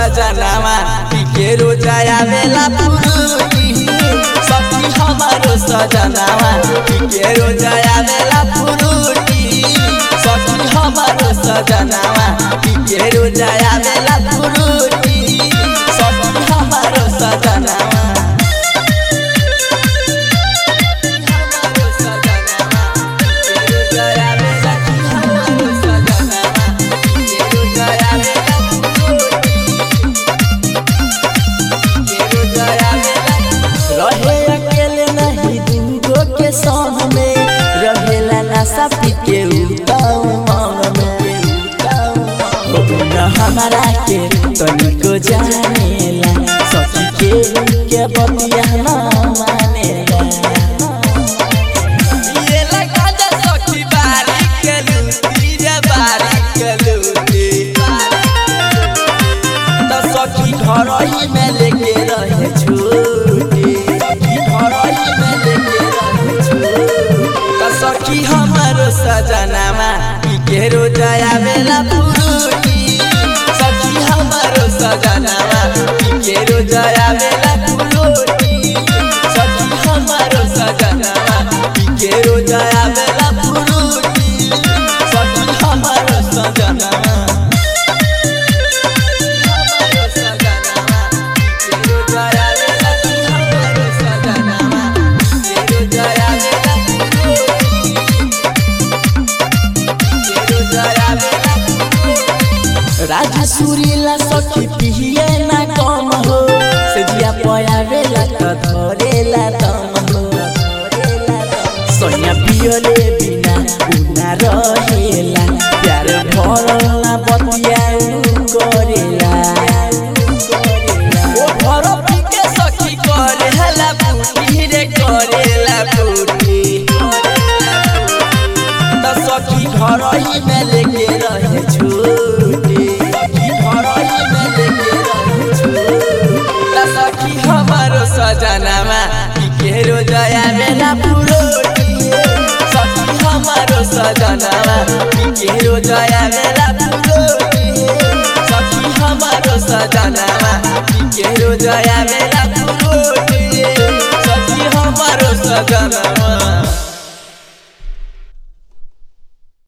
सजनावा पीके रोजाया बेला पुरुटी सखी हमारो सजनावा पीके रोजाया बेला पुरुटी सखी हमारो सजनावा पीके रोजाया बेला पुरुटी सखी हमारो सजनावा हमारो सजनावा पीके रोजाया बेला हमारो सजनावा पीके रोजाया बेला रहे अकेले नहीं दूगो के संग में रहेला नशा पी के उताऊ मांग में न हमारा के तनिको जानेला सखी के के बतिया ना मानेला ये लगा जा सखी बारी के लूटी रे बारी के लूटी त सखी घर ही में लेके रहे छूटी सखी घर ही में लेके रहे छूटी त सखी हमारो सजनामा पीके रोजाया बेला पुरुटी सखी हमारो सजनामा पीके रोजाया बेला पुरुटी सखी हमारो सजनामा पीके रोजाया बेला पुरुटी सखी हमारो सजनामा राजा सुरीला सखी पिए ना कम हो सजिया पया बेला त धरेला दम हो सोनिया पियले बिना उना रहेला प्यार भरल ना बतिया उ करेला ओ घर पिके सखी करेला बुटी रे करेला बुटी त सखी घर ही में लेके रहे छूटी सखी घर ही में लेके रहे छूटी त सखी हमारो सजनामा पीके रोजया बेला पुरोटी सखी हमारो सजनामा पीके रोजया बेला पुरोटी सखी हमारो सजनामा पीके रोजया बेला पुरोटी सखी हमारो सजनामा